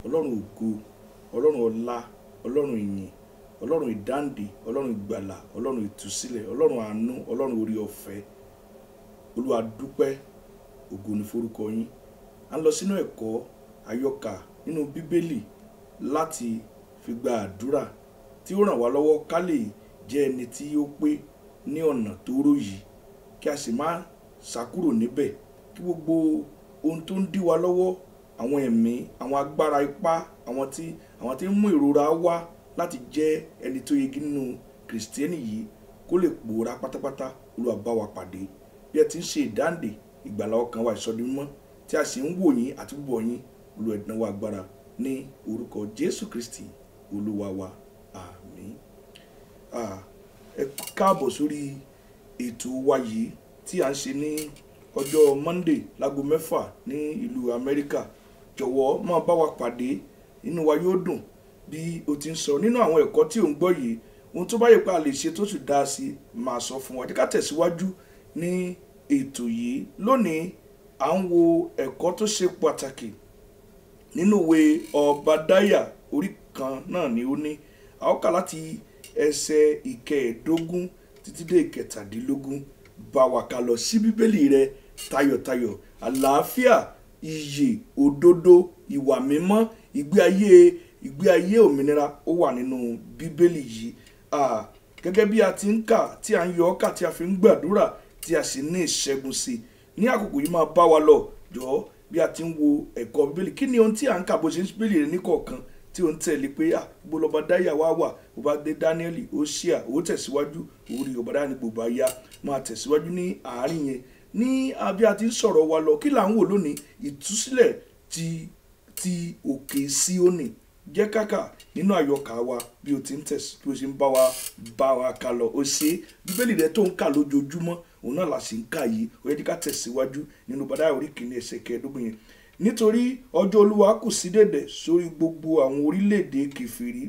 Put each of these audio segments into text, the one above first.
ọlọ́run ògo ọlọ́run ọlá ọlọ́run ìyìn ọlọ́run ìdáǹdè ọlọ́run ìgbàlà ọlọ́run ìtúsílẹ̀ ọlọ́run àánú ọlọ́run orí ọ̀fẹ́ olúwa dúpẹ́ ògo ní forúkọ yín à ń lọ sínú ẹ̀kọ́ àyọkà nínú bíbélì láti fi gba àdúrà tí ó ràn wá lọ́wọ́ ká lè jẹ́ ẹni tí ó pé ní ọ̀nà tóóró yìí kí a sì má ṣàkúrò níbẹ̀ kí gbogbo ohun tó ń dí wa lọ́wọ́ àwọn ẹ̀mí àwọn agbára ipá àwọn tí àwọn tí ń mú ìrora wá láti jẹ́ ẹni tó yegi nínú kìrìsìtẹ́nì yìí kó lè pòórá pátápátá olúwa bá wa pàdé bí ẹ ti ń ṣe ìdáǹdè ìgbàlá ọkàn wa ìsọdún mímọ́ tí a sì ń wò yín àti búbọ̀ yín olúwa ìdánwò agbára ní orúkọ jésù kristi olúwa wa àmín Ah, ẹ káàbọ̀ sórí ètò wa yìí tí a ń ṣe ní ọjọ́ monday láago mẹ́fà ní ìlú amẹ́ríkà jọ̀wọ́ máa bá wa pàdé inú wa yóò dùn bí o ti ń sọ nínú àwọn ẹ̀kọ́ tí ò ń gbọ́ yìí ohun tó bá yẹ pé a lè ṣe tó sì dá sí i máa sọ fún wa jẹ́ ká tẹ̀síwájú ní ètò yìí lónìí à ń wo ẹ̀kọ́ tó ṣe pàtàkì nínú ìwé ọbadáyà orí kan náà ni ó ní a ó kà láti ẹsẹ̀ ìkẹẹ̀ẹ́dógún títí dé ìkẹtàdínlógún bá wa ká lọ sí bíbélì rẹ tayọ̀tayọ̀ àlàáfíà iyè òdodo ìwà mímọ́ ìgbé ayé ìgbé ayé òmìnira ó wà nínú bíbélì yìí Ah, gẹ́gẹ́ bí a ti ń kà tí a ń yọ ọ́ kà tí a fi ń gbàdúrà tí a sì ní ìṣẹ́gun sí i ní àkókò yìí máa bá wa lọ jọ̀ọ́ bí a ti ń wo ẹ̀kọ́ bíbélì kí ni ohun tí à ń kà bó ṣe ń bíbélì rẹ níkọ̀ọ̀kan tí ó ń tẹ̀lé pé à gbogbo lọ́ba dáyà wá wà ó bá dé dáníẹ́lì ó ṣíà ó tẹ̀síwájú orí ọba dáyà ní gbogbo ayá máa tẹ̀síwájú ní àárín yẹn ní abí a ti ń sọ̀rọ̀ wa lọ kí là ń wò lónìí ìtúsílẹ̀ ti ti òkè síónì jẹ́ kákà nínú àyọkà wa bí o ti ń tẹ̀sí bí o ṣe ń bá wa bá wa kà lọ o ṣe bíbélì rẹ tó ń kà lójoojúmọ́ òun náà là sì ń kà yìí ó yẹ kí ká tẹ̀síwájú nínú bàdá orí kìíní ẹsẹ̀ kẹẹ̀ẹ́dógún yẹn nítorí ọjọ́ olúwa kù sí dẹ̀dẹ̀ sórí gbogbo àwọn orílẹ̀-èdè kẹfìrí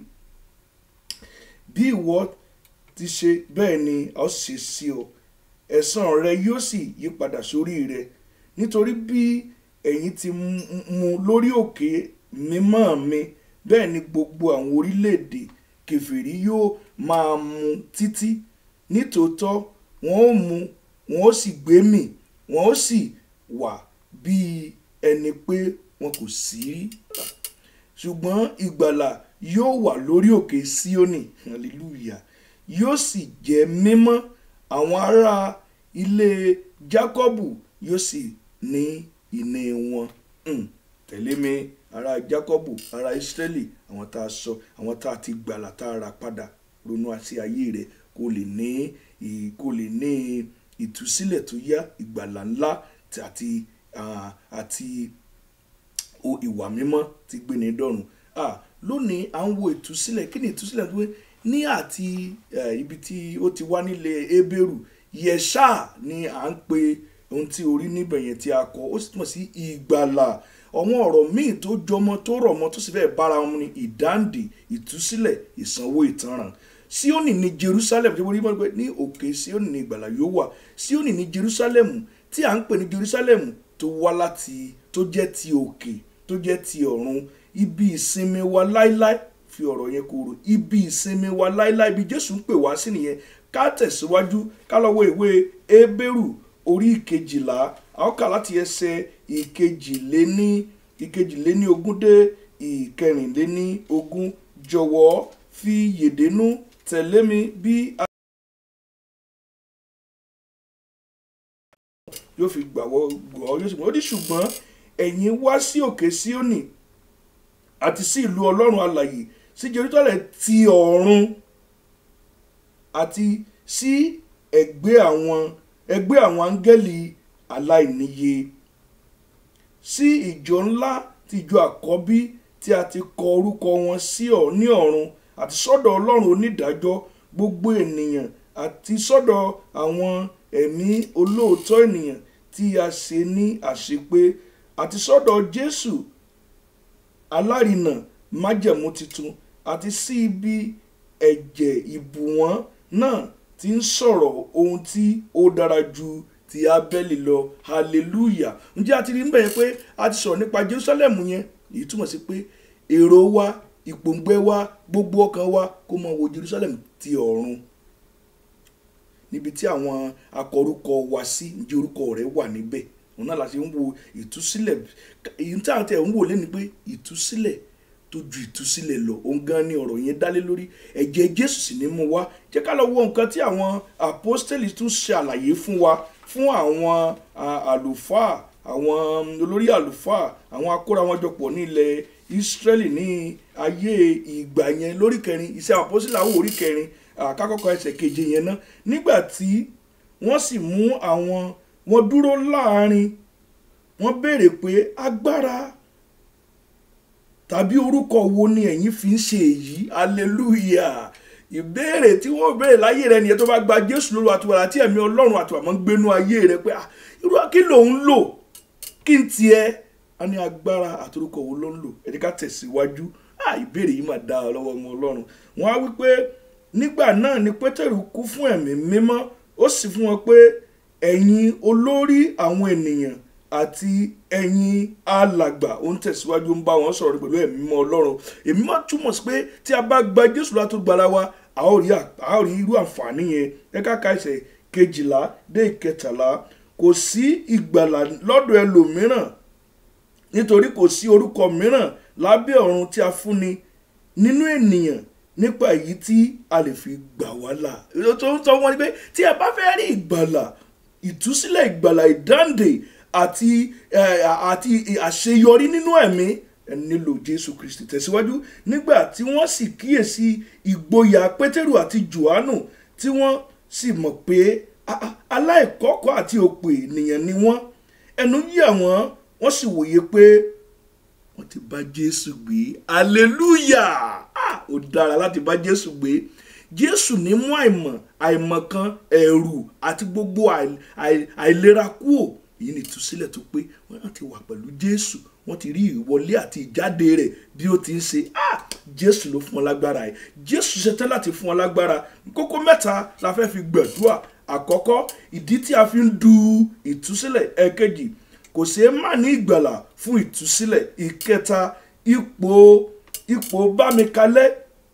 bí ìwọ ti ṣe bẹ́ẹ̀ ni a ó ṣe sí ọ ẹ̀san rẹ yóò sì yí padà sórí rẹ nítorí bí ẹ̀yin ti mú lórí òkè mímọ́ mi bẹ́ẹ̀ ni gbogbo àwọn orílẹ̀-èdè kẹfìrí yóò máa mu títí nítòótọ́ wọn ó mu wọn ó sì gbé mì wọn ó sì wà bíi ẹni pé wọn kò sí rí ṣùgbọ́n ìgbàlà yóò wà lórí òkè síónì hallelujah yóò sì jẹ́ mímọ́ àwọn ará ilé jákọ́bù yóò sì ní ìní wọn Hmm, tẹ̀lé mi ará jákọ́bù ará ísírẹ́lì àwọn tá a sọ àwọn tá a ti gbàlà tá a rà padà ronú àti ayé rẹ kó lè ní ì- kó lè ní ìtúsílẹ̀ tó yá ìgbàlà ńlá tí- àti ah, àti o ìwà mímọ́ ti gbé ní dọ̀run ah lónìí à ń wo ìtúsílẹ̀ kí ni ìtúsílẹ̀ tó wé ní àti eh, ibi tí ó ti wá nílé ebéèrú yẹ̀ṣà ni à ń pe ohun tí orí níbẹ̀ yẹn tí a kọ ó sì túmọ̀ sí ìgbàlà àwọn ọ̀rọ̀ míì tó jọmọ tó rọ̀ mọ́ tó sì fẹ́ bára wọn ní ìdáǹdè ìtúsílẹ̀ ìsanwó ìtanràn síónì ní jerusalem tí wọ́n rí mọ́ pé ní òkè síónì ní ìgbàlà yóò wà síónì ní jerusalem tí à ń pè ní jerusalem tó wá láti tó jẹ́ ti òkè tó jẹ́ ti ọ̀run ibi ìsinmi wa láíláí fi ọ̀rọ̀ yẹn kúrò ibi ìsinmi wa láíláí ibi jésù ń pè wá sí nìyẹn ká tẹ̀síwájú ká lọ́wọ́ ìwé ebéèrù orí ìkejìlá a ó kà láti ẹsẹ̀ ìkejìléní ìkejìléní ogún dé ìkẹrìnléní ogún jọ̀wọ́ fi yèdénú tẹ̀lé mi bí a yóò fi gbàwọ́ gbọ́ yóò sì mọ̀ ó ní ṣùgbọ́n ẹ̀yin wá sí òkè síónì àti sí ìlú ọlọ́run alàyè sí jerusalem ti ọ̀run àti sí ẹgbẹ́ àwọn ẹgbẹ́ àwọn áńgẹ́lì aláìníye sí ìjọ ńlá ti ìjọ àkọ́bí tí a ti kọ orúkọ wọn sí ọ ní ọ̀run àti sọ́dọ̀ ọlọ́run onídàájọ́ gbogbo ènìyàn àti sọ́dọ̀ àwọn ẹ̀mí olóòótọ́ ènìyàn tí a ṣe ní àṣepé àti sọ́dọ̀ jésù alárinà májẹ̀mú titun àti sí ibi ẹ̀jẹ̀ ìbùwọ́n náà ti ń sọ̀rọ̀ ohun tí ó dára ju ti abẹ́lì lọ hallelujah ǹjẹ́ a ti rí níbẹ̀ yẹn pé a ti sọ̀rọ̀ nípa jerusalem yẹn èyí túmọ̀ sí pé èrò wa ìpòǹgbẹ wa gbogbo ọkàn wa kó máa wo Jerusalem ti ọ̀run níbi tí àwọn akọrúkọ wa sí ǹjẹ́ orúkọ rẹ̀ wà níbẹ̀ òun náà la ṣe ń wo ìtúsílẹ̀ èyí tí àwọn tẹ̀ ń wò lẹ́ni pé ìtúsílẹ̀ tó ju ìtúsílẹ̀ lọ òun gan ni ọ̀rọ̀ yẹn dálé lórí ẹ̀jẹ̀ Jésù sì ní mú wá jẹ́ ká lọ wo nǹkan tí àwọn apostoli tún ṣe àlàyé fún wa fún àwọn àlùfáà àwọn olórí àlùfáà àwọn akóra wọn jọpọ̀ ní ilẹ̀ Ísírẹ́lì ní ayé ìgbà yẹn lórí kẹrin iṣẹ́ apostoli àwọn orí kẹrin àkàkọ́kọ́ ẹsẹ̀ keje yẹn ná nígbà tí wọ́n sì mú àwọn wọn dúró láàrin wọ́n béèrè pé agbára tàbí orúkọ wo ni ẹ̀yin fi ń ṣe èyí hallelujah ìbéèrè tí wọ́n béèrè láyé rẹ nìyẹn tó bá gba Jésù lóru àtúwàrà tí ẹ̀mí Ọlọ́run àtúwàmọ́ ń gbénú ayé rẹ pé irú kí ló ń lò kí n tiẹ̀ a ní agbára àtorúkọ wo ló ń lò ẹ jẹ́ ká tẹ̀síwájú ìbéèrè yìí máa dá ọ lọ́wọ́ ọmọ Ọlọ́run wọ́n á wí pé nígbà náà ni Pétérù kú fún ẹ̀mí mímọ́ ó sì fún wọn pé ẹ̀yin olórí àwọn ènìyàn àti ẹ̀yin alàgbà ó ń tẹ̀síwájú ń bá wọn sọ̀rọ̀ pẹ̀lú ẹ̀mí mímọ́ Ọlọ́run èmi máa túmọ̀ sí pé tí a bá gba Jésù látó gbára wa a ó rí a ó rí irú àǹfààní yẹn ẹ ká ka ẹsẹ̀ kejìlá dé ìkẹtàlá kò sí ìgbàlà lọ́dọ̀ ẹlòmíràn nítorí kò sí orúkọ mìíràn lábẹ́ ọ̀run tí a fúnni nínú ènìyàn nípa èyí tí a lè fi gbà wá là tó ń sọ wọn ni pé tí ẹ bá fẹ́ rí ìgbàlà ìtúsílẹ̀ ìgbàlà ìdáǹdè àti àti àṣeyọrí nínú ẹ̀mí ẹ nílò Jésù Kristi tẹ̀síwájú nígbà tí wọ́n sì kíyèsí ìgboyà Pétérù àti Jòhánù tí wọ́n sì mọ̀ pé aláìkọ́kọ́ àti òpè ènìyàn ni wọ́n ẹnu yà wọ́n wọ́n sì wòye pé wọ́n ti bá Jésù gbé hallelujah ó dára láti bá Jésù gbé Jésù ní mú àìmọ̀ àìmọ̀kan ẹ̀rù àti gbogbo àìlera kúò èyí ni ìtúsílẹ̀ tó pé wọ́n ti wà pẹ̀lú Jésù wọ́n ti rí ìwọlé àti ìjáde rẹ̀ bí ó ti ń ṣe Jésù ló fún ọ lágbára ẹ̀ Jésù ṣetán láti fún ọ lágbára kókó mẹ́ta la fẹ́ fi gbẹ̀dúà àkọ́kọ́ ìdí tí a fi ń du ìtúsílẹ̀ ẹ̀kejì kò ṣeé má ní ìgbàlà fún ìtúsílẹ̀ ìkẹta ipò ipò bámikalẹ́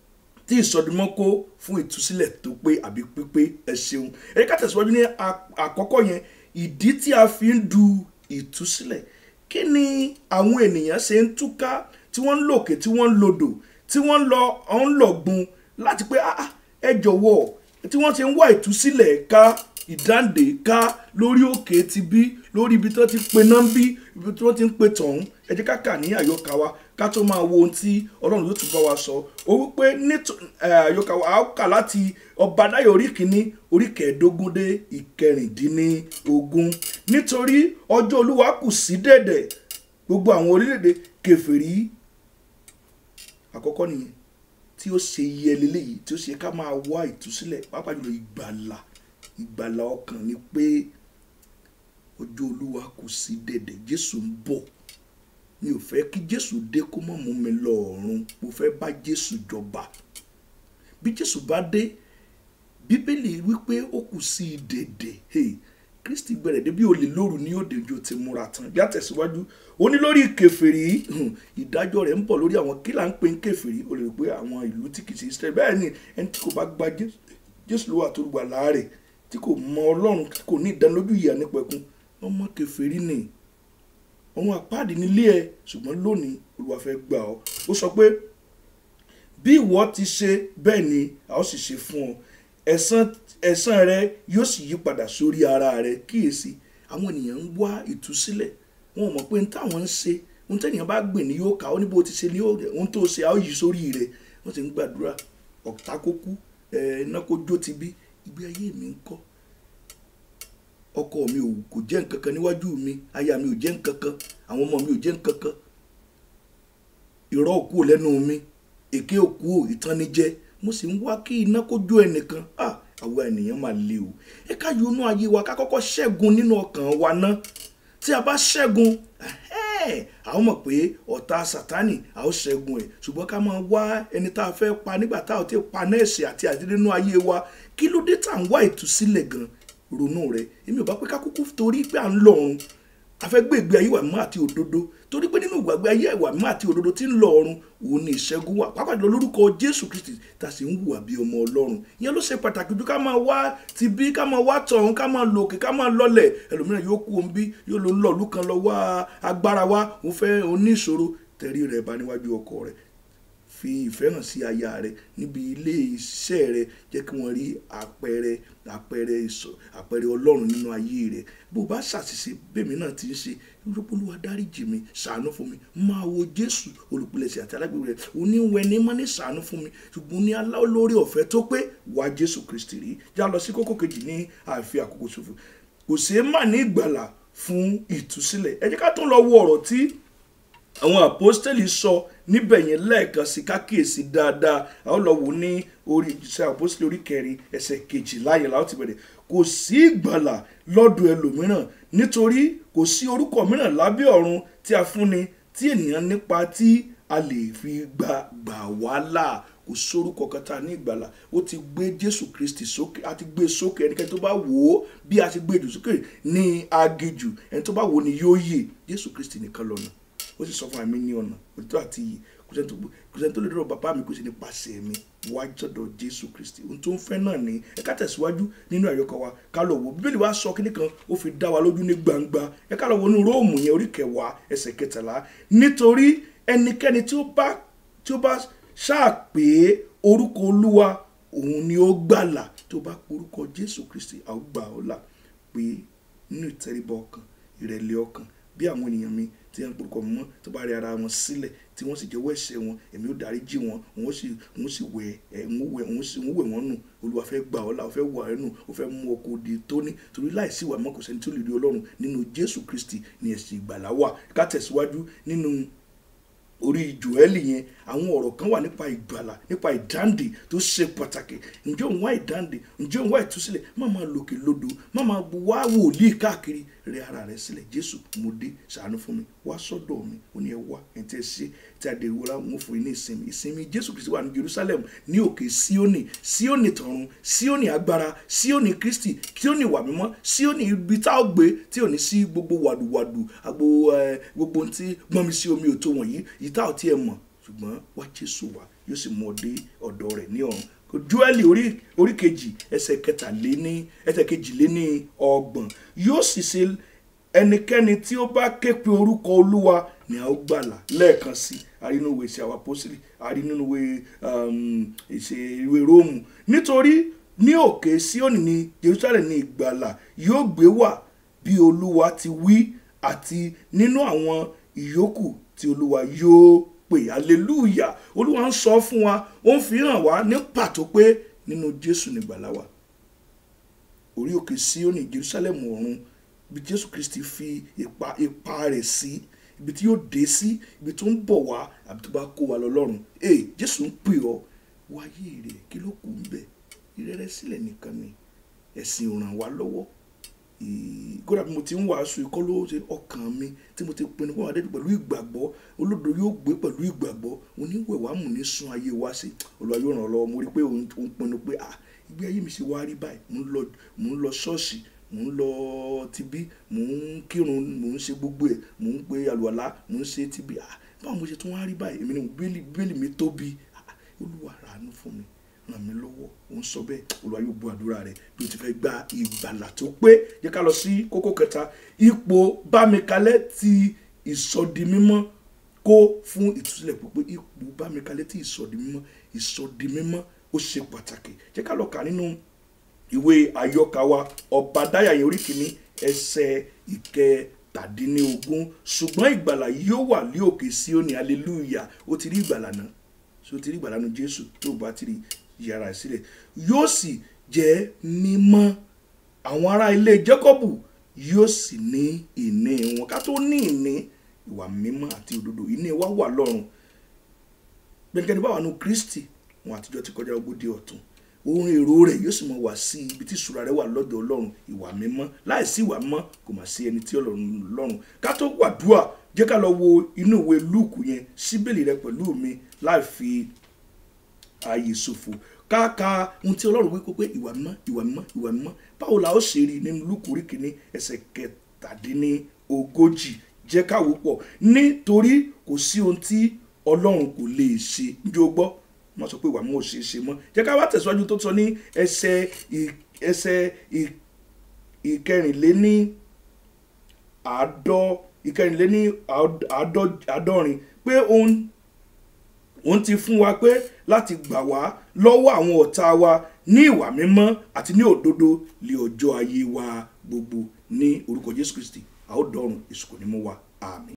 tí ìsọdúnmọ́kó fún ìtúsílẹ̀ tó pé àbí pípé ẹ ṣeun ẹ ká tẹ̀síwájú ní àkọ́kọ́ yẹn ìdí tí a fi ń du ìtúsílẹ̀ kí ni àwọn ènìyàn ṣe ń túká tí wọ́n ń lòkè tí wọ́n ń lodò tí wọ́n ń lọ ọ̀n lọ̀gbun láti pé ẹ jọ̀wọ́ tí wọ́n ti ń wá ìtúsílẹ̀ ká ìdáǹdè ká lórí òkè ti bí lórí ibi tí wọ́n ti pe náà bí ibi tí wọ́n ti ń pe tọ̀hún ẹ jẹ́ ká kà ní àyọkà wa ká tó máa wo ohun tí ọlọ́run yóò tún bá wa sọ ó wípé àyọkà wa á kà láti ọbadáyọ̀ orí kìíní orí kẹẹ̀ẹ́dógún dé ìkẹrìndínlógún nítorí ọjọ́ olúwa kù sí dẹ̀dẹ̀ gbogbo àwọn orílẹ̀-èdè kèfèrí àkọ́kọ́ nìyẹn tí ó ṣe yẹ leléyìí tí ó ṣe ká máa wá ìtúsílẹ̀ pàápàá jùlọ ìgbàlà ìgbàlà ọkàn ni pé ọjọ́ olúwa kù sí dẹ̀dẹ̀ jésù ń bọ̀ mi ò fẹ́ kí jésù dé kó mọ̀ mú mi lọ ọ̀run mo fẹ́ bá jésù jọba bí jésù bá dé bíbélì wípé ó kù sí dẹ̀dẹ̀ hey, kristi gbẹ̀rẹ̀ débi olè lóru ní òde ojú ti múra tán bí a tẹ̀síwájú ó ní lórí kèfèrí ìdájọ́ rẹ̀ ń bọ̀ lórí àwọn kí là ń pè ń kèfèrí ó lè rò pé àwọn ìlú tí kì í ṣe israẹli bẹ́ẹ̀ ni ẹni tí kò bá gba jésù lówó àtolùgbà láàrẹ̀ tí kò mọ ọlọ́run tí kò ní ìdánilójú ìyà nípẹ̀kun ọmọ kèfèrí ni ọmọ àpáàdì nílé ẹ ṣùgbọ́n lónìí olúwa fẹ́ gbà ọ́ ó sọ pé bí ìwọ ti ṣe bẹ́ẹ̀ ni a ó sì ṣe fún ọ ẹ̀san ẹ̀san rẹ yóò sì yí padà sórí ara rẹ kíyèsí àwọn ènìyàn ń wá ìtúsílẹ̀ wọn ò mọ̀ pé ní táwọn ń ṣe ohun tẹ́nìyàn bá gbìn ní yóò kà ó ní bó ti ṣe ní ohun tó ṣe a ó yí sórí rẹ wọ́n ti ń gbàdúrà ọ̀tá kó kú iná kó jó ti bí ìgbé ayé mi ń kọ́ ọkọ mi ò kò jẹ́ nǹkan kan níwájú mi aya mi ò jẹ́ nǹkan kan àwọn ọmọ mi ò jẹ́ nǹkan kan irọ́ òkú ò lẹ́nu mi èké òkú ò ìtannijẹ́ mo sì ń wá kí iná kó jó ẹnìkan ah àwa ènìyàn máa le o ẹ ká yọnú ayé wa ká kọ́kọ́ ṣẹ́gun nínú ọkàn wa ná tí a bá ṣẹ́gun a ó mọ̀ pé ọ̀tá sátánì a ó ṣẹ́gun ẹ̀ ṣùgbọ́n ká máa wá ẹni tá a fẹ́ pa nígbà tá a ti pa nẹ́ẹ̀sì àti àdínínú ayé wa kí ló dé tá à ń wá ìtúsílẹ̀ gan ronú rẹ̀ èmi ò bá pé ká kúkú torí pé à ń lọ ọ̀run a fẹ́ gbé ìgbé ayé ìwà mímọ́ àti òdodo torí pé nínú ìgbàgbé ayé ìwà mímọ́ àti òdodo tí ń lọ ọ̀run òun ni ìṣẹ́gun wà pàápàá jùlọ lórúkọ jésù kristi tá a sì ń hùwà bí ọmọ ọlọ́run ìyẹn ló ṣe pàtàkì ju ká máa wá ti bí ká máa wá tọ̀hún ká máa lòkè ká máa lọlẹ̀ ẹlòmíràn yóò kú òun bí yóò lọ lọ́ọ̀lù kan lọ wá agbára wá òun fẹ́ oníṣòro tẹ̀rí rẹ̀ bá níwájú ọkọ rẹ̀ fi ìfẹ́ hàn sí aya rẹ níbi ilé iṣẹ́ rẹ jẹ́ kí wọ́n rí àpẹẹrẹ àpẹẹrẹ ìsọ àpẹẹrẹ ọlọ́run nínú ayé rẹ bó o bá ṣàṣìṣe bẹ́ẹ̀mi náà ti ń ṣe olùpolówó dáríjì mi ṣàánú fún mi máa wo jésù olùpilẹ̀ṣẹ̀ àti alágbèbè rẹ oníwẹ̀ ní mọ́ ní ṣàánú fún mi ṣùgbọ́n ní aláwọ̀ ọ̀fẹ́ tó pé wá jésù kristi rí já lọ sí kókó kejì ní àfi àkókò ṣòfò kò ṣeé má ní ìgbàlà fún ìtúsílẹ̀ ẹ jẹ́ ká tún lọ wo ọ̀rọ̀ tí àwọn àpọ́stẹ́lì sọ níbẹ̀ yẹn lẹ́ẹ̀kan sí kákíyèsí dáadáa àwọn lọ wò ní orí ìṣe àpọ́stẹ́lì orí kẹrin ẹsẹ̀ kejìlá yẹn láwọn ti bẹ̀rẹ̀ kò sí ìgbàlà lọ́dọ̀ ẹlòmíràn nítorí kò sí orúkọ mìíràn lábẹ́ ọ̀run tí a fúnni tí ènìyàn nípa tí a lè fi gbà gbà wá là kò sórúkọ kan tá a ní ìgbàlà ó ti gbé jésù kristi sókè a ti gbé sókè ẹnikẹ́ni tó bá wò ó bí a ti gbé jù sókè ní aginjù ẹni tó bá wò ó ni yóò yè jésù kristi nìkan lọ́nà ó sì sọ fún àmì ní ọ̀nà òtítọ́ àti iyì kò sẹ́ni tó lè dọ̀rọ̀ bàbá mi kò sí nípasẹ̀ mi wá jọ̀dọ̀ jésù kristi ohun tó ń fẹ́ náà ni ẹ ká tẹ̀síwájú nínú àyọkọ̀ wa ká lọ wò bíbélì wa sọ kíní kan ó fi dá wa lójú ní gbangba ẹ ká lọ wo inú róòmù yẹn orí kẹwàá ẹsẹ̀ kẹtàlá nítorí ẹnikẹ́ni tí ó bá tí ó bá ṣáàpé orúkọ olúwa òun ni ó gbàlà tó bá porúkọ jésù kristi àwọn gbà ọ́ là pé nínú ìtẹríba ọkàn ìrẹ̀lẹ̀ ọkàn bí àwọn ènìyàn mi tí wọ́n porúkọ mọ́ tó bá rí ara wọn sílẹ̀ tí wọ́n sì jẹ́wọ́ ẹ̀ṣẹ̀ wọn èmi ó dárí jì wọ́n wọ́n sì wọ́n sì wẹ̀ ẹ̀ wọ́n wẹ̀ wọ́n sì wọ́n wẹ̀ wọ́n nù olúwa fẹ́ gbà ọ́ là ó fẹ́ wà ẹ́ nù ó fẹ́ mú ọkọ̀ òde tóní torí láìsí ìwà mọ́ kò sẹ́ni tó lè rí ọlọ́run nínú jésù kristi ní ẹ̀sìn ìgbàlá wà ká tẹ̀síwájú nínú orí joeli yẹn àwọn ọ̀rọ̀ kan wà nípa ìgbàlà nípa ìdáǹdè tó ṣe pàtàkì ǹjẹ́ òun wá ìdáǹdè ǹjẹ́ òun wá ìtúsílẹ̀ má máa lòkè lódò má máa wá wòlíì káàkiri rẹ ara rẹ sílẹ̀ jésù mo dé ṣàánú fún mi wá sọ́dọ̀ mi ó ní ẹ wá ẹ̀ tí ẹ ṣe tí a dé ìwúra wọn fún yín ní ìsinmi ìsinmi jésù kristi wà ní jerusalem ní òkè síónì síónì tọ̀run síónì agbára síónì kristi síónì wà mímọ́ síónì ibi tá a gbé tí ò ní sí gbogbo wàdùwàdù àgbo gbogbo tí gbọ́n mi sí omi òtó wọ̀nyí yìí tá ò tiẹ̀ mọ̀ ṣùgbọ́n wá jésù wá yóò sì mú ọ dé ọ̀dọ̀ rẹ̀ ní ọ̀run joeli orí orí kejì ẹsẹ̀ kẹtàléní ẹsẹ̀ kejìléní ọgbọ̀n yóò sì ṣe ẹnikẹ́ni tí ó bá ké pe orúkọ olúwa ni a ó gbàlà lẹ́ẹ̀kan sí àrínúwé ṣe àwọn apọ́sílì àrínúwé ìṣe ìwé róòmù nítorí ní òkè síónì ní jerusalem ní ìgbàlà yóò gbé wà bí olúwa ti wí àti nínú àwọn ìyókù tí olúwa yóò pè hallelujah olúwa ń sọ fún wa ó ń fi hàn wá ní pàtó pé nínú jésù nìgbàlà wà orí òkè síónì jerusalem ọ̀run ibi jésù kristi fi ipa ipa rẹ̀ sí ibi tí yóò dé sí ibi tó ń bọ̀ wá àbí tó bá kó wa lọ lọ́run ee jésù ń pè ọ́ wáyé rẹ̀ kí ló kù ń bẹ̀ ìrẹ́rẹ́ sílẹ̀ nìkan ni ẹ̀sìn ò ràn wá lọ́wọ́ kódà bí mo ti ń wàásù ikọ́ ló ṣe ọkàn mi tí mo ti pinnu pé wọn adé pẹ̀lú ìgbàgbọ́ olódò yóò gbé pẹ̀lú ìgbàgbọ́ oníwèwàmù ní sun ayé wa sí olùwà yóò ràn ọ́ lọ́wọ́ mo rí pé òun pinnu pé ah ìgbé ayé mi ṣe wá rí báyìí mò ń lọ ṣọ́ọ̀ṣì mò ń lọ tibí mò ń kírun mò ń ṣe gbogbo ẹ̀ mò ń pe àlùwàlá mò ń ṣe tibí ah báwo mo ṣe tún wá rí báyìí èmi ni bíbélì mi tóbi olúwa ràánú fún mi ràn mí lọ́wọ́ òun sọ bẹ́ẹ̀ olúwa yóò gbọ́ àdúrà rẹ bí o ti fẹ́ gba ìgbàlà tó pé jẹ́ ká lọ sí kókó kẹta ipò bámikalẹ̀ ti ìsọdimímọ́ kó fún ìtúsílẹ̀ pípé ipò bámikalẹ̀ ti ìsọdimímọ́ ìsọdimímọ́ ó ṣe pàtàkì jẹ́ ká lọ kà nínú ìwé àyọkà wa ọba dáyàyè orí kìíní ẹsẹ̀ ìkẹtàdínlógún ṣùgbọ́n ìgbàlà yóò wà ní òkè Síónì hallelujah ó ti rí ìgbàlà náà so ti rí ìgbàlà nu Jésù tó bá ti rí yàrá sílẹ̀ yóò sì jẹ́ mímọ́ àwọn ará ilé Jákọ́bù yóò sì ní ìní wọn ká tó ní ìní ìwà mímọ́ àti òdodo ìní wa wà lọ́run gbẹ̀ngẹ́ni báwa nu Kristi wọn àtijọ́ ti kọjá ogójì ọ̀tún ohun èrò rẹ̀ yóò sì mọ wá sí ibi tí ìṣúra rẹ̀ wà lọ́dọ̀ Ọlọ́run ìwà mímọ́ láìsí ìwà mímọ́ kò mà sí ẹni tí Ọlọ́run lọ́run ká tó wàdúà jẹ́ ká lọ wo inú ìwé Lúùkù yẹn síbèlì rẹ pẹ̀lú mi láì fi ààyè ṣòfò káàka ohun tí ọlọ́run wí pé ìwà mímọ́ ìwà mímọ́ ìwà mímọ́ báwo la ó ṣe rí nínú Lúùkù orí kìíní ẹsẹ̀ kẹtàdínní ogójì jẹ́ káwó pọ̀ nítorí kò sí ohun tí ọlọ́run kò lè ṣe njó gbọ́ wọ́n sọ pé ìwà mú ò ṣeé ṣe mọ́ jẹ́ ká wá tẹ̀síwájú tó sọ ní ẹsẹ̀ ì- ẹsẹ̀ ì- ìkẹrìnléní àádọ́ ìkẹrìnléní àádọ́- àádọ́- àádọ́rin pé òun òun ti fún wa pé láti gbà wá lọ́wọ́ àwọn ọ̀tá wa ní ìwà mímọ́ àti ní òdodo lé ọjọ́ ayé wa gbogbo ní orúkọ jésù kristi a ó dọ̀run èṣù kò ní mú wa àmín.